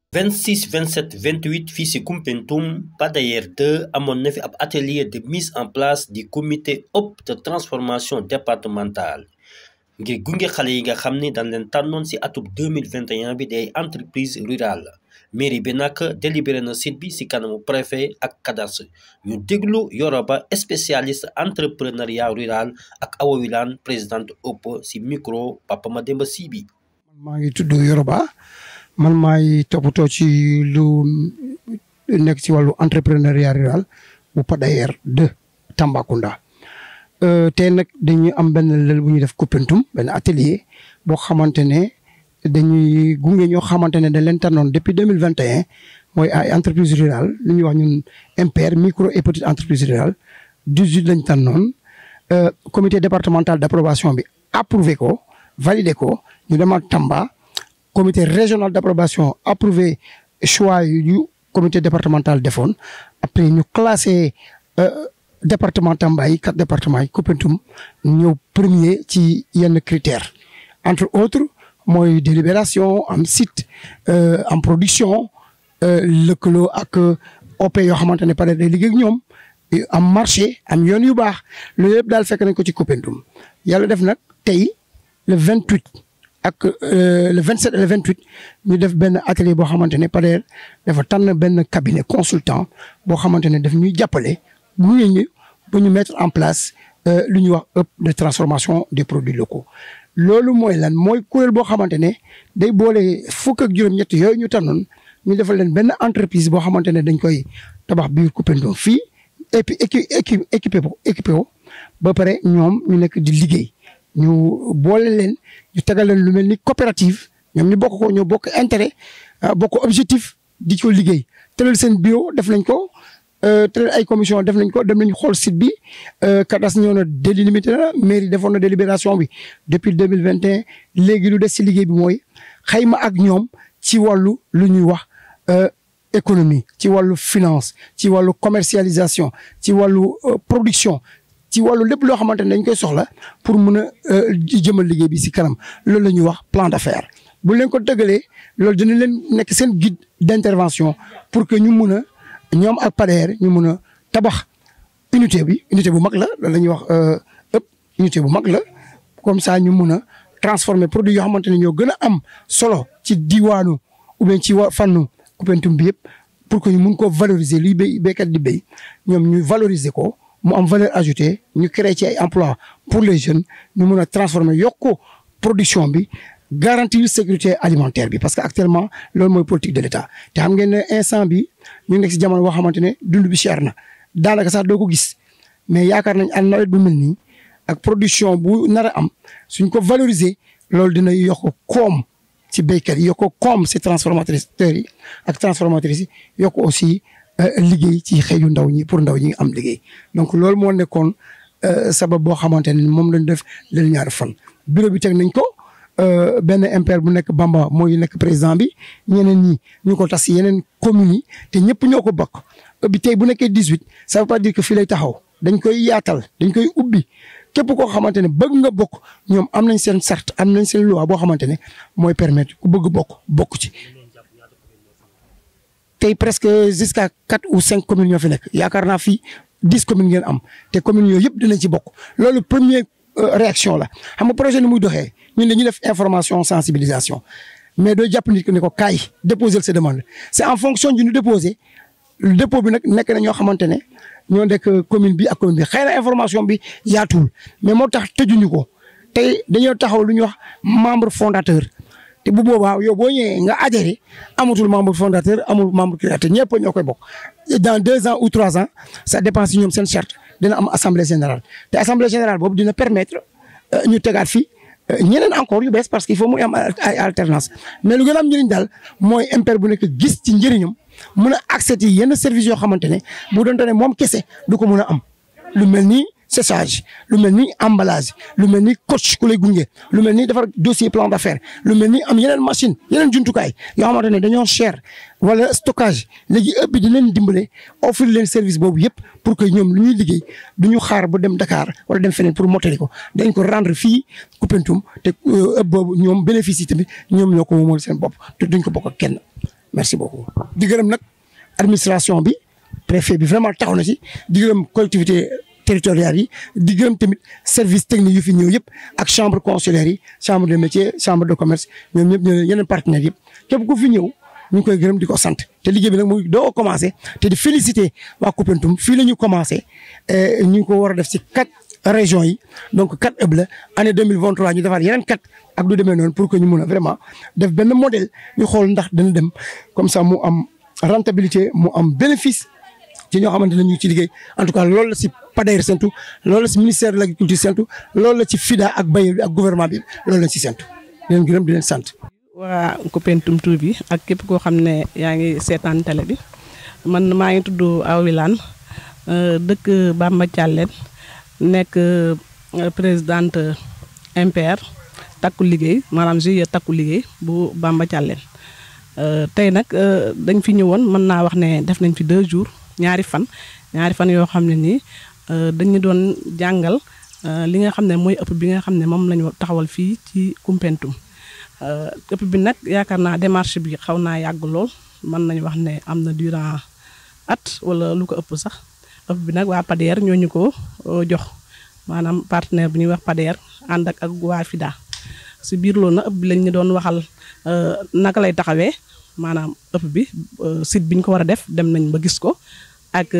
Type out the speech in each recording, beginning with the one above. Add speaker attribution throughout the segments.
Speaker 1: 26 27 28 fii ci Koumpentoum Pader 2 amoon na fi ab atelier de mise en place du comité hôpe de transformation départementale ngir gunge xale yi nga xam ni dañ leen tànnoon ci atub 2021 bi day entreprise rurale mairie bi nag délibéré na site bi ci kanamu préfet ak cadastre ñu déglu Yoroba spécialiste entrepreneuriat rural ak Awa Wilane présidente hôpe ci micro Papa Mademba Sy bi
Speaker 2: maa ngi tudd Yoroba man maay toppatoo ci lu nekk ci wàllu entrepreneuriat rural bu Pader 2 Tambacounda tey nag dañuy am benn lël bu ñuy def Koumpentoum benn atelier boo xamante ne dañuy gunge ñoo xamante ne dañ leen tànnoon depuis deux mille vingt et un mooy ay entreprise rurale lu ñuy wax ñun MPR micro et petite entreprise rurale dix huit lañ tànnoon comité départemental d' approbation bi approuvé ko validé ko ñu demaat Tamba. comité régional d' approbation approuvé choix yu comité départemental defoon après ñu classé département Tamba yi quatre départements yi Koumpentoum ñëw premier ci yenn critères entre autres mooy délibération am site am production lëkkaloo ak OP yoo xamante ne pare day liggéey ak ñoom am marché am yoon yu baax loolu yëpp daal fekk nañ ko ci Koumpentoum yàlla def nag tey le vingt huit ak le 27 et le 28 ñu def benn atelier boo xamante ne Pader dafa tànn benn cabinet consultant boo xamante ne daf ñuy jàppale bu ñu ba ñu mettre en place lu ñuy wax hub de transformation des produits locaux. loolu mooy lan mooy kuréel boo xamante ne day boole fukk ak juróom-ñett yooyu ñu tànnoon ñu defal leen benn entreprise boo xamante ne dañ koy tabax biir Koumpentoum fii et puis équi équipé ko équipé ko ba pare ñoom ñu nekk di liggéey. ñu boole leen ñu tegal leen lu mel ni coopérative ñoom ñu bokk ko ñoo bokk intérêt bokk objectif di ko liggéey tëral seen bureau def nañ ko tëral ay commission def nañ ko dem nañ xool site bi kadas ñëw na délimité na mairie defoon na délibération bi depuis deux mille vingt et un léegi lu des si liggéey bi mooy xayma ak ñoom ci wàllu lu ñuy wax économie ci wàllu finance ci wàllu commercialisation ci wàllu production ci wàllu lépp loo xamante ne dañ koy soxla pour mun a jëmal liggéey bi si kanam loolu la ñuy wax plan d'affaires bu leen ko tëgalee loolu dina leen nekk seen guide d'intervention pour que ñu mun a ñoom ak Pader ñu mun a tabax unité bi unité bu mag la loolu la ñuy wax ëpp unité bu mag la comme ça ñu mun a transformer produit yoo xamante ne ñoo gën a am solo ci diwaanu ou bien ci wa fànnu Koumpentoum bi yëpp pour que ñu mun ko valoriser luy béy béykat di béy ñoom ñu valoriser ko. mu am valeur ajoutée ñu créé ci ay emploi pour les jeunes ñu mun a transformer yokk production bi garantir sécurité alimentaire bi parce que actuellement loolu mooy politique de l' état te xam ngeen ne instant bi ñu nekk si jamono boo xamante ne dund bi cher na daanaka sax doo ko gis mais yaakaar nañ an nawet bu mel nii ak production bu nar a am suñ ko valoriser loolu dina yokk koom ci béykat yi yokk koom si transformateurs yi ak transformatrices yi yokk aussi liggéey ci xëy yu ndaw ñi pour ndaw ñi am liggéey donc loolu moo nekkoon sabab boo xamante ne moom lañ def leen ñaari fan. bureau bi teg nañ ko benn MPR bu nekk Bamba mooy nekk président bi ñeneen ñi ñu ko tas yeneen communes yi te ñëpp ñoo ko bokk bi tey bu nekkee dix huit ça veut pas dire que fii lay taxaw dañ koy yaatal dañ koy ubbi képp koo xamante ne bëgg nga bokk ñoom am nañ seen charte am nañ seen loi boo xamante ne mooy permettre ku bëgg bokk bokk ci. tey presque jusqu'à quatre ou cinq communes ñoo fi nekk yaakaar naa fii dix communes ngeen am te communes yooyu yëpp dinañ ci bokk loolu première réaction la xam nga projet ni muy doxee ñun dañuy def information sensibilisation mais doo jàpp nit ki ne ko kaay déposer sa demande c' est en fonction du ñu déposé dépôt bi nag nekk na ñoo xamante ne ñoo nekk commune bi ak commune bi xëy na information bi yaatuwul mais moo tax tëjuñu ko tey dañoo taxaw lu ñuy wax membre fondateur te bu boobaa yow boo ñëwee nga adhéré amatul membre fondateur amul membre créateur ñëpp ñoo koy bokk dans deux ans ou trois ans ça dépend si ñoom seen charte dina am assemblée générale te assemblée générale boobu dina permettre ñu tegaat fii ñeneen encore yu bees parce que il faut muy am ay alternance mais lu gën a am njëriñ daal mooy MPR bu nekk gis ci njëriñam mun a accès yi yenn services yoo xamante ne bu doonte ne moom kese du ko mun a am lu mel ni séchage lu mel ni emballage lu mel ni coach ku lay gunge lu mel ni defar dossier plan d'affaires lu mel ni am yeneen machine yeneen jumtukaay yoo xamante ne dañoo cher wala stockage léegi ëpp bi di leen dimbale offrir leen service boobu yëpp pour que ñoom lu ñuy liggéey du ñu xaar ba dem Dakar wala dem feneen pour mottali ko dañ ko rendre fii Koumpentoum te ëpp boobu ñoom bénéfice yi tamit ñoom ñoo ko moomal seen bopp te duñ ko bokk ak kenn. merci beaucoup. di gërëm nag administration bi préfet bi vraiment taxaw na ci di gërëm collectivité territoriales yi di gërëm tamit service technique yu fi ñëw yëpp ak chambre consulaire yi chambre de métier chambre de commerce ñoom ñëpp ñoo yeneen partenaires yëpp képp ku fi ñëw ñu ngi koy gërëm di ko sant te liggéey bi nag muy doo commencé te di féliciter waa Koupentoum fii la ñu commencé ñu ngi ko war a def ci quatre régions yi donc quatre ëpp la année 2023 ñu defaat yeneen quatre ak du demee noonu pour que ñu mun a vraiment def benn modèle ñu xool ndax dana dem comme ça mu am rentabilité mu am bénéfice ci ñoo xamante ne ñu ngi ci liggéey en tout cas loolu la si PADAER sentu loolu la si ministère de l' agriculture sentu loolu la ci FIDA ak bailleur bi ak gouvernement bi loolu la si sentu di leen gërëm di leen sant.
Speaker 3: waa Koupentoum tur bi ak képp koo xam ne yaa ngi seetaan télé bi man maa ngi tudd Awa Wilane dëkk Bamba Thialène nekk présidente MPR takku liggéey maanaam GIE takku liggéey bu Bamba Thialène tey nag dañ fi ñëwoon mën naa wax ne def nañ fi deux jours ñaari fan ñaari fan yoo xam ne nii dañu doon jàngal li nga xam ne mooy ëpp bi nga xam ne moom lañu taxawal fii ci Koupentoum ëpp bi nag yaakaar naa démarche bi xaw naa yàgg lool mën nañu wax ne am na durant at wala lu ko ëpp sax ëpp bi nag waa PADAER ñoo ñu ko jox maanaam partenaire bi ñuy wax PADAER ànd ak ak waa FIDA si biir loolu nag ëpp bi lañ ñu doon waxal naka lay taxawee maanaam ëpp bi site bi ñu ko war a def dem nañ ba gis ko ak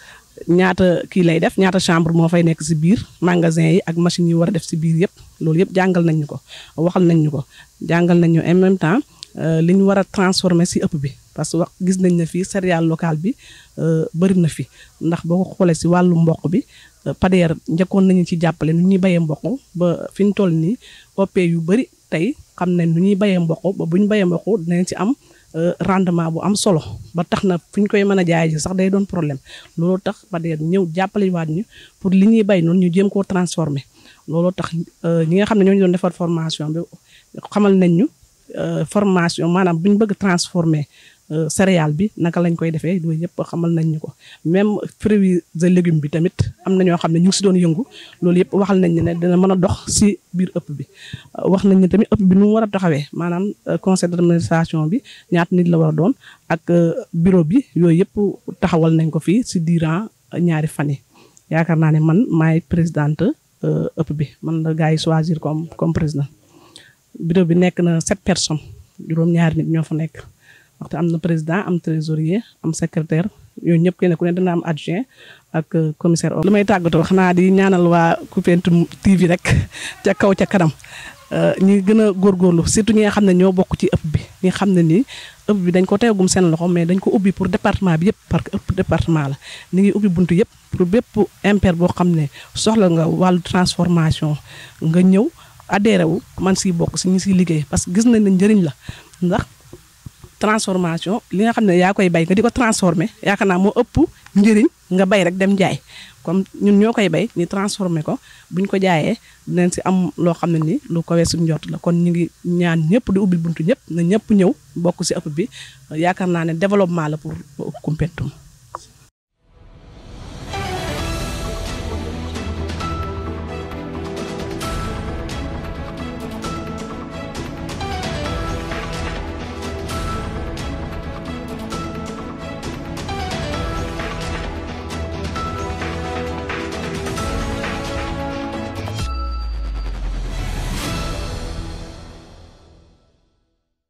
Speaker 3: ñaata kii lay def ñaata chambre moo fay nekk si biir magasin yi ak machines yi war a def si biir yëpp loolu yëpp jàngal nañ ñu ko waxal nañ ñu ko jàngal nañ ñu en même temps li ñu war a transformer si ëpp bi parce que wax gis nañ ne fii céréale locale bi bëri na fi ndax boo ko xoolee si wàllu mboq bi PADAER njëkkoon nañu ci jàppale nu ñuy bayee mboq ba fi ñu toll nii OP yu bëri tey xam nañ nu ñuy bayee mboq ba bu ñu bayee mboq dinañ ci am rendement bu am solo ba tax na fu ñu koy mën a jaay ji sax day doon problème looloo tax PADAER ñëw jàppale waat ñu pour li ñuy bay noonu ñu jéem koo transformer looloo tax ñi nga xam ne ñoo ñu doon defar formation bi xamal nañ ñu formation maanaam bu ñu bëgg transformer céréale bi naka lañ koy defee loolu yëpp xamal nañ ñu ko même fruits et légumes bi tamit am na ñoo xam ne ñu ngi si doon yëngu loolu yëpp waxal nañ ne dina mën a dox si biir ëpp bi wax nañ ne tamit ëpp bi nu mu war a taxawee maanaam conseil d'administration bi ñaata nit la war a doon ak bureau bi yooyu yëpp taxawal nañ ko fii si durant ñaari fan yi yaakaar naa ne man maay présidente ëpp bi man la gars yi choisir comme comme président bureau bi nekk na sept personnes juróom-ñaari nit ñoo fa nekk waxte am na président am trésorier am secrétaire yooyu ñëpp kenn ku ne dana am adjoint ak commissaire li may tàggatoo xanaa di ñaanal waa Koupentoum TV rek ca kaw ca kanam ñi gën a góorgóorlu surtout ñi nga xam ne ñoo bokk ci ëpp bi ñi xam ne nii ëpp bi dañ ko teegum seen loxo mais dañ ko ubbi pour département bi yëpp parce que ëpp département la ni ngi ubbi buntu yëpp pour bépp impair boo xam ne soxla nga wàllu transformation nga ñëw adhéré wu man siy bokk si ñi siy liggéey parce que gis nañ ne njëriñ la ndax transformation li nga xam ne yaa koy bay nga di ko transformer yaakaar naa moo ëpp njëriñ nga bay rek dem jaay comme ñun ñoo koy bay ñu transformer ko buñ ko jaayee dinañ si am loo xam ne ni lu ko weesu njort la kon ñu ngi ñaan ñëpp di ubbil buntu ñëpp na ñëpp ñëw bokk si ëpp bi yaakaar naa ne développement la pour Koupentoum